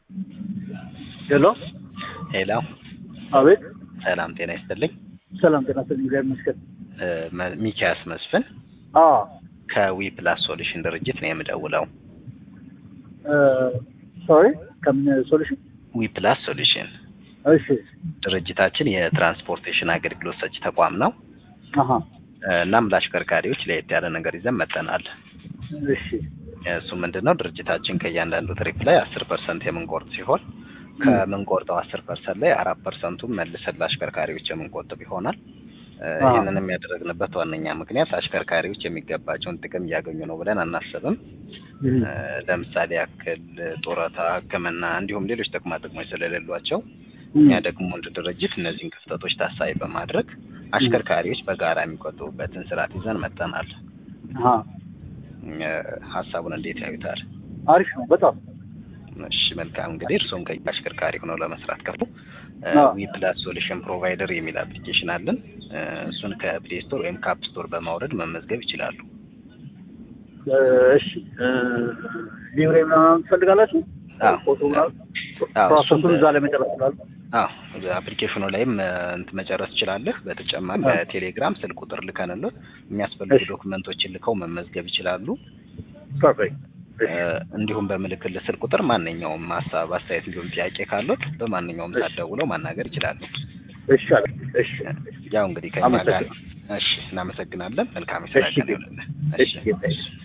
ሄሎ ሄሎ፣ አቤት። ሰላም ጤና ይስጥልኝ። ሰላም ጤና ይስጥልኝ። እግዚአብሔር ይመስገን። እ፣ መ- ሚኪያስ መስፍን አዎ ከዊ ፕላስ ሶሉሽን ድርጅት ነው የምደውለው። ሶሪ ከምን ሶሉሽን? ዊ ፕላስ ሶሉሽን እሺ ድርጅታችን የትራንስፖርቴሽን አገልግሎት ሰጪ ተቋም ነው። አሀ እ፣ እናም ለአሽከርካሪዎች ለየት ያለ ነገር ይዘን መጠናል። እሺ እሱ ምንድን ነው ድርጅታችን ከእያንዳንዱ ትሪፕ ላይ አስር ፐርሰንት የምንቆርጥ ሲሆን ከምንቆርጠው አስር ፐርሰንት ላይ አራት ፐርሰንቱን መልሰን ለአሽከርካሪዎች የምንቆጥብ ይሆናል። እ፣ አዎ። ይህንንም ያደረግንበት ዋነኛ ምክንያት አሽከርካሪዎች የሚገባቸውን ጥቅም እያገኙ ነው ብለን አናስብም። እ፣ ለምሳሌ ያክል ጡረታ፣ ሕክምና እንዲሁም ሌሎች ጥቅማ ጥቅሞች ስለሌሏቸው እኛ ደግሞ እንደ ድርጅት እነዚህን ክፍተቶች ታሳቢ በማድረግ አሽከርካሪዎች በጋራ የሚቆጥቡበትን ስርዓት ይዘን መጠናል። አሀ እ፣ ሀሳቡን እንዴት ያዩታል? አሪፍ ነው በጣም እሺ መልካም እንግዲህ እርስዎም ከኛ አሽከርካሪ ሆነው ለመስራት ከፉ አዎ። ዊ ፕላስ ሶሉሽን ፕሮቫይደር የሚል አፕሊኬሽን አለን። እ፣ እሱን ከፕሌይ ስቶር ወይም ከአፕ ስቶር በማውረድ መመዝገብ ይችላሉ። እ፣ እሺ እ፣ ሊብሬ ምናምን ትፈልጋላችሁ? አዎ። ፎቶ ምናምን አዎ፣ ፕሮሰሱን እሱን እዛ ላይ መጨረስ ይችላሉ። አዎ አፕሊኬሽኑ ላይም እ፣ እንትን መጨረስ ትችላለህ። በተጨማሪ አዎ። በቴሌግራም ስልክ ቁጥር ልከንልህ የሚያስፈልጉ እሺ። ዶክመንቶችን ልከው መመዝገብ ይችላሉ። ፐርፌክት እ፣ እንዲሁም በምልክልህ ስልክ ቁጥር ማንኛውም ሀሳብ፣ አስተያየት እንዲሁም ጥያቄ ካሉት በማንኛውም ሰዓት ደውለው ማናገር ይችላሉ። እሺ አለ እሺ ያው እንግዲህ ከኛ ጋር አመሰግናለሁ። እሺ፣ እናመሰግናለን። መልካም የስራ እሺ ቀን ይሁንልህ። እሺ ጌታዬ